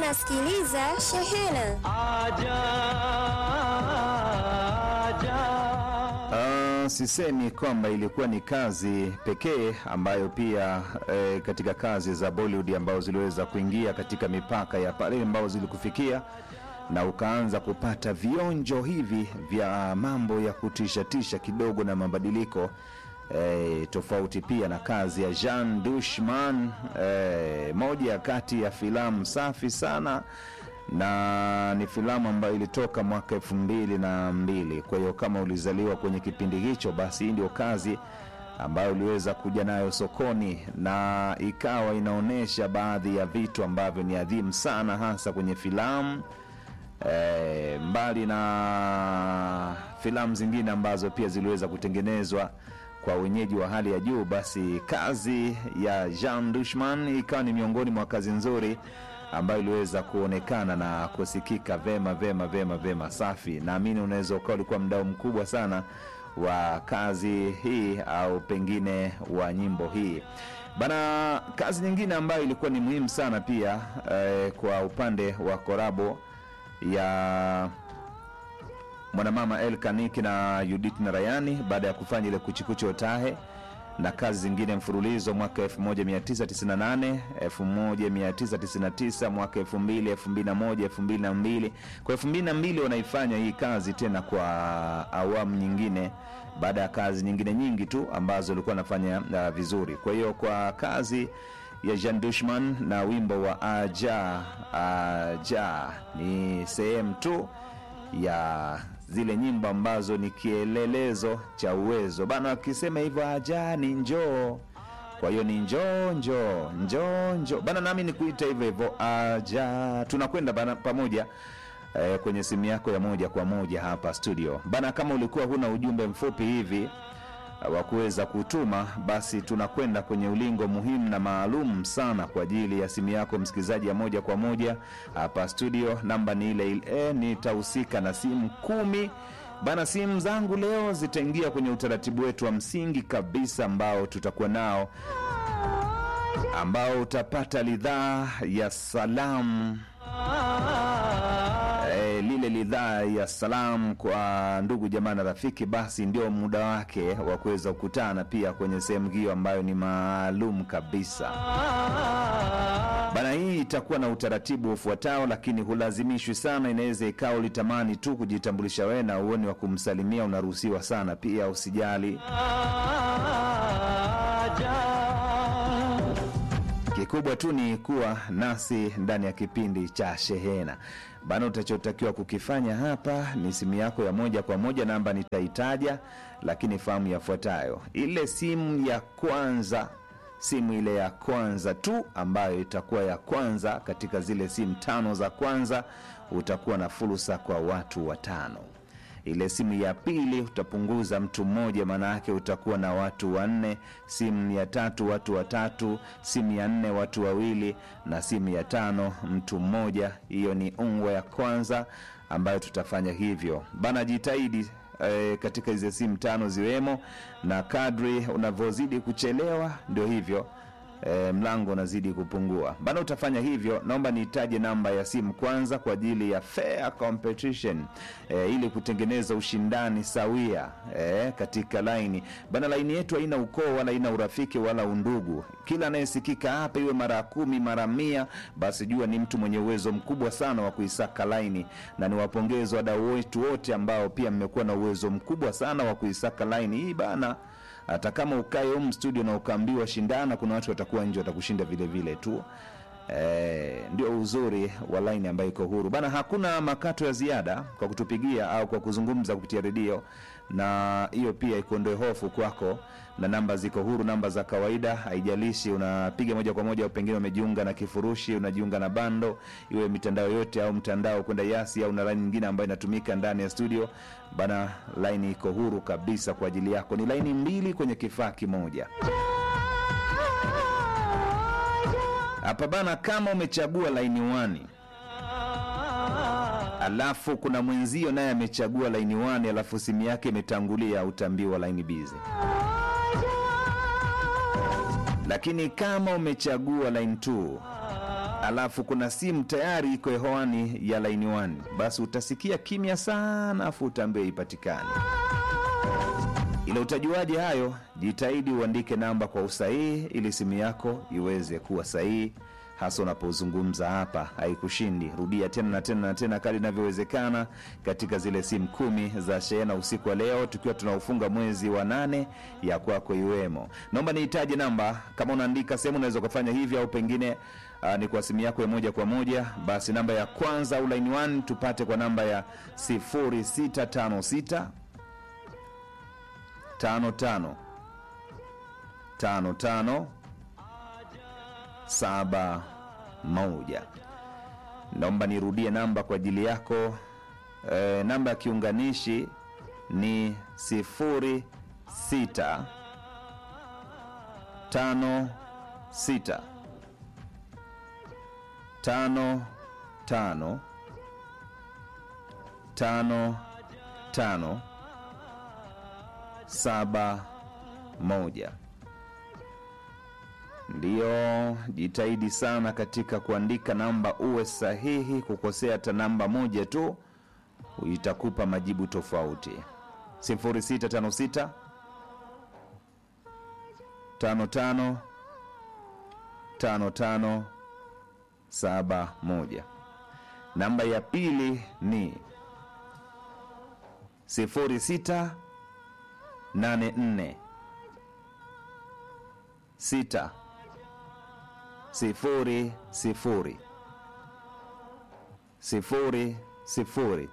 unasikiliza Shehena. Ah, sisemi kwamba ilikuwa ni kazi pekee ambayo pia eh, katika kazi za Bollywood ambazo ziliweza kuingia katika mipaka ya pale ambao zilikufikia na ukaanza kupata vionjo hivi vya mambo ya kutishatisha kidogo na mabadiliko eh, tofauti pia na kazi ya Jean Dushman eh, moja kati ya filamu safi sana na ni filamu ambayo ilitoka mwaka elfu mbili na mbili. Kwa hiyo kama ulizaliwa kwenye kipindi hicho, basi hii ndio kazi ambayo uliweza kuja nayo sokoni na ikawa inaonyesha baadhi ya vitu ambavyo ni adhimu sana, hasa kwenye filamu e, mbali na filamu zingine ambazo pia ziliweza kutengenezwa kwa wenyeji wa hali ya juu, basi kazi ya Jean Dushman ikawa ni miongoni mwa kazi nzuri ambayo iliweza kuonekana na kusikika vema vema vema vema. Safi, naamini unaweza ukawa ulikuwa mdau mkubwa sana wa kazi hii au pengine wa nyimbo hii bana. Kazi nyingine ambayo ilikuwa ni muhimu sana pia eh, kwa upande wa korabo ya mwanamama El Kaniki na Judith Narayani baada ya kufanya ile kuchikuchi otahe na kazi zingine mfululizo mwaka 1998 1999 mwaka 2000 2001 2002 kwa 2002 wanaifanya hii kazi tena kwa awamu nyingine baada ya kazi nyingine nyingi tu ambazo walikuwa wanafanya uh, vizuri kwa hiyo kwa kazi ya Jean Dushman na wimbo wa aja aja ni sehemu tu ya zile nyimbo ambazo ni kielelezo cha uwezo bana. Wakisema hivyo aja ni njoo, kwa hiyo ni njoo njoo njoo njoo bana, nami ni kuita hivyo hivyo aja. Tunakwenda bana pamoja eh, kwenye simu yako ya moja kwa moja hapa studio bana. Kama ulikuwa huna ujumbe mfupi hivi wa kuweza kutuma, basi tunakwenda kwenye ulingo muhimu na maalum sana kwa ajili ya simu yako msikilizaji ya moja kwa moja hapa studio. Namba ni ile ile, nitahusika na simu kumi bana. Simu zangu leo zitaingia kwenye utaratibu wetu wa msingi kabisa ambao tutakuwa nao, ambao utapata ridhaa ya salamu e, lile lidhaa ya salamu kwa ndugu jamaa na rafiki, basi ndio muda wake wa kuweza kukutana pia kwenye sehemu hiyo ambayo ni maalum kabisa bana. Hii itakuwa na utaratibu ufuatao, lakini hulazimishwi sana. Inaweza ikawa ulitamani tu kujitambulisha wewe na uoni wa kumsalimia, unaruhusiwa sana pia, usijali. Kikubwa tu ni kuwa nasi ndani ya kipindi cha Shehena bana. Utachotakiwa kukifanya hapa ni simu yako ya moja kwa moja, namba nitaitaja, lakini fahamu yafuatayo: ile simu ya kwanza, simu ile ya kwanza tu ambayo itakuwa ya kwanza katika zile simu tano za kwanza, utakuwa na fursa kwa watu watano ile simu ya pili utapunguza mtu mmoja, maana yake utakuwa na watu wanne. Simu ya tatu watu watatu, simu ya nne watu wawili, na simu ya tano mtu mmoja. Hiyo ni ungwe ya kwanza ambayo tutafanya hivyo bana. Jitahidi e, katika hizi simu tano ziwemo, na kadri unavyozidi kuchelewa ndio hivyo E, mlango unazidi kupungua bana. Utafanya hivyo, naomba niitaje namba ya simu kwanza kwa ajili ya fair competition e, ili kutengeneza ushindani sawia e, katika laini bana. Laini yetu haina ukoo wala haina urafiki wala undugu. Kila anayesikika hapa, iwe mara ya kumi mara mia, basi jua ni mtu mwenye uwezo mkubwa sana wa kuisaka laini, na niwapongeze wadau wetu wote ambao pia mmekuwa na uwezo mkubwa sana wa kuisaka laini hii bana hata kama ukae humu studio na ukaambiwa shindana, kuna watu watakuwa nje watakushinda vile vile tu. E, ndio uzuri wa laini ambayo iko huru bana. Hakuna makato ya ziada kwa kutupigia au kwa kuzungumza kupitia redio, na hiyo pia ikuondoe hofu kwako, na namba ziko huru, namba za kawaida, haijalishi unapiga moja kwa moja au pengine umejiunga na kifurushi, unajiunga na bando, iwe mitandao yote au mtandao kwenda Yasi au na laini nyingine ambayo inatumika ndani ya studio bana. Laini iko huru kabisa kwa ajili yako, ni laini mbili kwenye kifaa kimoja hapa bana. Kama umechagua laini wani alafu kuna mwenzio naye amechagua laini wani alafu simu yake imetangulia, utaambiwa laini bizi. Lakini kama umechagua line 2 alafu kuna simu tayari iko hewani ya laini 1 basi utasikia kimya sana afu utaambiwa ipatikane ila utajuaje hayo jitahidi uandike namba kwa usahihi ili simu yako iweze kuwa sahihi hasa unapozungumza hapa haikushindi rudia tena na tena na tena kali inavyowezekana katika zile simu kumi za shehena usiku wa leo tukiwa tunaufunga mwezi wa nane ya kwako iwemo naomba nihitaji namba kama unaandika sehemu unaweza ukafanya hivyo au pengine uh, ni kwa simu yako ya moja kwa moja basi namba ya kwanza au line 1 tupate kwa namba ya 0656 tano tano tano tano saba moja naomba nirudie namba kwa ajili yako e, namba ya kiunganishi ni sifuri sita tano sita tano tano tano tano saba moja ndiyo jitahidi sana katika kuandika namba uwe sahihi kukosea hata namba moja tu itakupa majibu tofauti 0656 55 55 71 namba ya pili ni 06 84 6 sifuri sifuri sifuri sifuri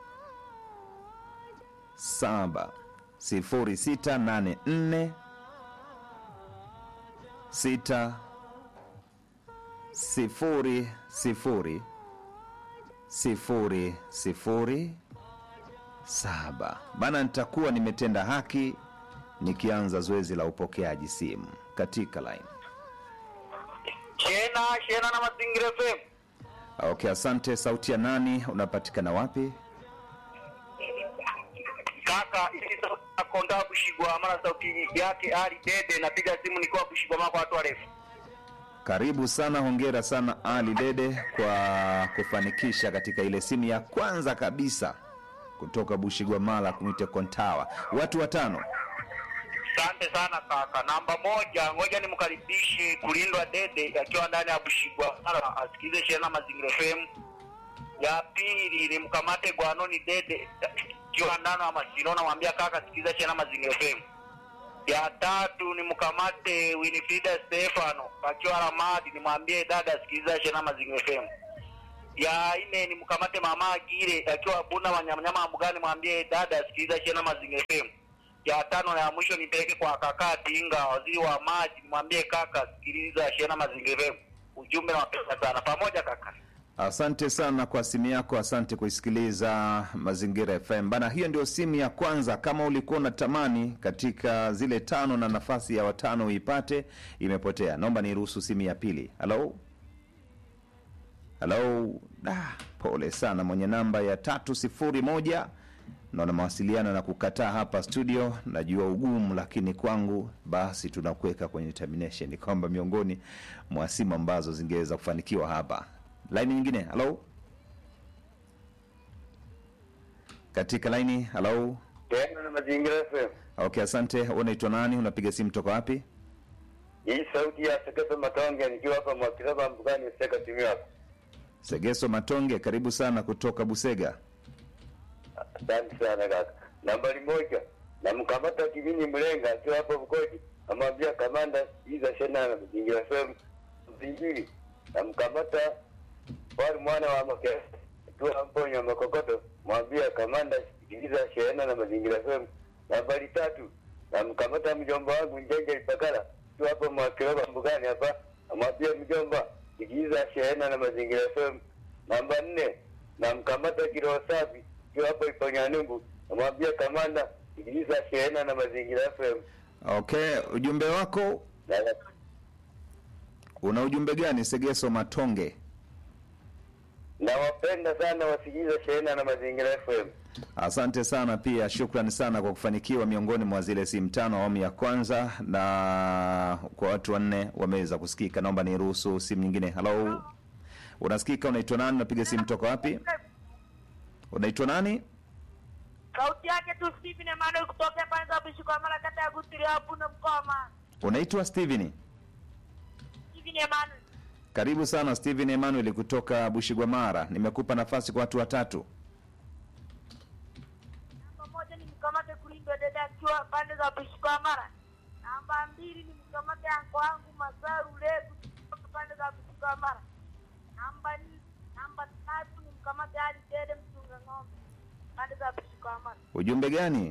saba sifuri sita nane nne sita sifuri sifuri sifuri sifuri saba bana nitakuwa nimetenda haki nikianza zoezi la upokeaji simu katika line Shena, Shena na Mazingira FM. okay asante sauti ya nani unapatikana wapi Kaka, hii sauti ya Konda Bushigwa, mara sauti yake Ali Dede, napiga simu nikiwa Bushigwa mako watu warefu. karibu sana hongera sana ali dede kwa kufanikisha katika ile simu ya kwanza kabisa kutoka bushigwamala kumwite kontawa watu watano Asante sana kaka. Namba moja, ngoja nimkaribishe Kulindwa Dede akiwa ndani ya Bushigwa, mara asikize Shena Mazingira FM. Ya pili nimkamate Gwanoni Dede akiwa ndani ya Masino, namwambia kaka, sikiza Shena Mazingira FM. ya tatu ni mkamate Winifrida Stefano akiwa Ramadi, nimwambie dada sikiliza Shena Mazingira FM. Ya nne ni mkamate mama Agire akiwa Bunda Wanyamanyama Mbugani, mwambie dada sikiliza Shena Mazingira FM. Ya tano na ya mwisho nipeleke kwa kaka Tinga, waziri wa maji, nimwambie kaka sikiliza Shena Mazingira FM. Ujumbe na wapenda sana pamoja kaka. asante sana kwa simu yako asante kuisikiliza mazingira fm bana hiyo ndio simu ya kwanza kama ulikuwa unatamani katika zile tano na nafasi ya watano uipate imepotea naomba niruhusu simu ya pili halo halo ah, pole sana mwenye namba ya tatu sifuri moja naona mawasiliano na kukataa hapa studio najua ugumu lakini kwangu basi tunakuweka kwenye termination kwamba miongoni mwa simu ambazo zingeweza kufanikiwa hapa laini nyingine halo katika laini halo Tena na Mazingira FM. okay asante unaitwa nani unapiga simu toka wapi Hii sauti ya Sekepe Matonge nikiwa hapa Mwakilaba Mbugani Seka timu yako. segeso matonge karibu sana kutoka busega Asante sana kaka. Nambari moja namkamata Kimini Mlenga akiwa hapo Bukodi, amwambia kamanda iza shena na Mazingira FM. Mbili namkamata wali mwana wa Make akiwa Mponya Makokoto, mwambia kamanda sikiliza shena na Mazingira FM. Nambari tatu namkamata mjomba wangu Njenje Ipakala akiwa hapo Mwakilaba Mbugani hapa, amwambia mjomba sikiliza shena na Mazingira FM. Namba nne namkamata Kiroho Safi akiwa hapo Iponyanumbu, namwambia kamanda sikiliza shehena na Mazingira FM. okay ujumbe wako Na- una ujumbe gani segeso matonge Nawapenda sana wasikiliza shehena na Mazingira FM. asante sana pia shukrani sana kwa kufanikiwa miongoni mwa zile simu tano awamu ya kwanza na kwa watu wanne wameweza kusikika naomba niruhusu simu nyingine halo Unasikika? Unaitwa nani? Unapiga simu toka wapi? Unaitwa nani? Sauti yake tu Stephen Emmanuel kutoka pande za Bushikwamala kata ya Gutiri hapo na mkoma. Unaitwa Steven. Stephen Emmanuel. Karibu sana Steven Emmanuel kutoka Bushigwamara. Nimekupa nafasi kwa watu watatu. Namba moja ni mkamate kulindwa dada akiwa pande za Bushikwamara. Namba mbili ni mkamate anko wangu Masaru Leku kutoka pande za Bushikwamara. Namba ni namba tatu ni mkamate Ali Dede mchunga ng'ombe pande za Bushikwamara. Ujumbe gani?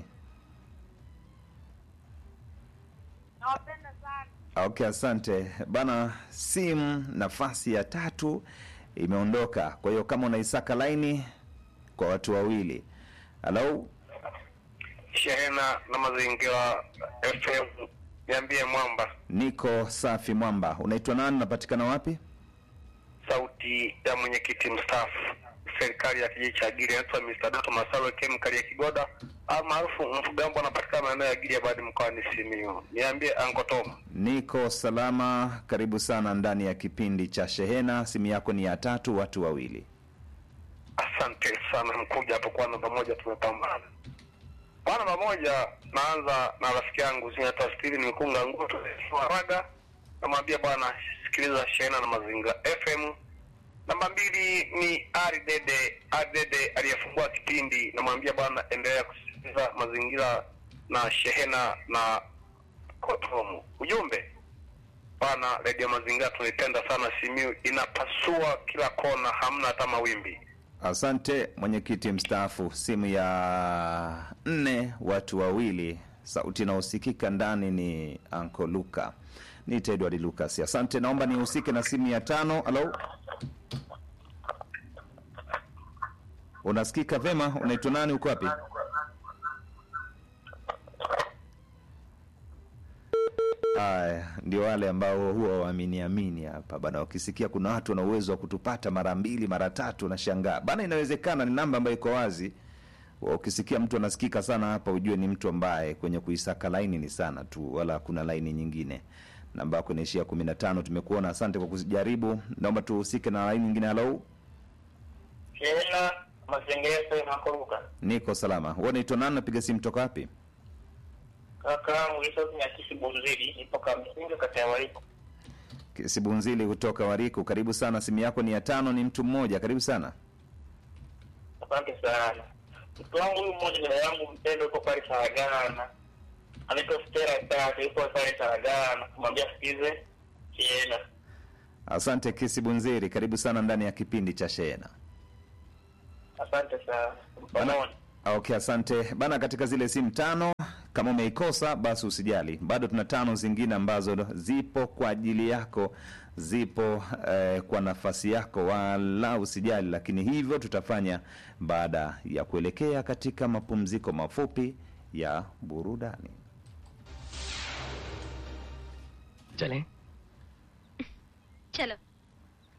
Nawapenda sana. Okay, asante bana. Simu nafasi ya tatu imeondoka, kwa hiyo kama unaisaka laini kwa watu wawili. Halo, Shehena na mazingira FM, niambie mwamba, niko safi mwamba. Unaitwa nani? Unapatikana wapi? sauti ya mwenyekiti mstaafu serikali ya kijiji cha Giri, anaitwa Mr. Doto Masalo Kemkali ya Kigoda almaarufu Mfugambo, anapatikana maeneo ya Giri ya Badi mkoani Simiyu. Niambie Anko Tom. Niko salama, karibu sana ndani ya kipindi cha Shehena. Simu yako ni ya tatu, watu wawili. Asante sana mkuja hapo kwa namba moja, tumepambana kwa namba moja. Naanza na rafiki yangu zinaitwa Steven Mkunga Ngutu Waraga, namwambia bwana, sikiliza Shehena na Mazingira FM. Namba mbili ni Ari Dede, Ari Dede aliyefungua kipindi, namwambia bwana, endelea kusikiliza Mazingira na Shehena na Kotomu. Ujumbe bwana, redio Mazingira tunaipenda sana, Simiu inapasua kila kona, hamna hata mawimbi. Asante mwenyekiti mstaafu. Simu ya nne, watu wawili. Sauti inayosikika ndani ni Anko Luka, ni Edward Lucas. Asante, naomba nihusike na simu ya tano. Halo, unasikika vema? Unaitwa nani? Uko wapi? Haya, ndio wale ambao huwa waaminiamini hapa bana, wakisikia kuna watu wana uwezo wa kutupata mara mbili mara tatu, nashangaa bana. Inawezekana ni namba ambayo iko wazi. Ukisikia mtu anasikika sana hapa, ujue ni mtu ambaye kwenye kuisaka laini ni sana tu, wala kuna laini nyingine. Namba yako inaishia kumi na tano. Tumekuona, asante kwa kujaribu. Naomba tuhusike na laini nyingine. Halo, Shehena Mazingira FM Ankoruka. niko salama. Wewe unaitwa nani? Napiga simu toka wapi? Kaka Mwisho Nyakisi Bunzili, nipo Kamsinga kata ya Wariko. Kisibunzili kutoka Wariku, karibu sana. Simu yako ni ya tano, ni mtu mmoja. Karibu sana. Asante sana. Mtu wangu huyu mmoja dada yangu mpendo yuko pale Saragana. Anaitwa Stella Dada, yuko pale Saragana. Kumwambia sikize Shehena. Asante Kisibunziri, karibu sana ndani ya kipindi cha Shehena. Asante sana. Bana, Pamoja. okay, asante bana. Katika zile simu tano, kama umeikosa basi usijali, bado tuna tano zingine ambazo zipo kwa ajili yako, zipo eh, kwa nafasi yako, wala usijali. Lakini hivyo tutafanya baada ya kuelekea katika mapumziko mafupi ya burudani. चलें चलो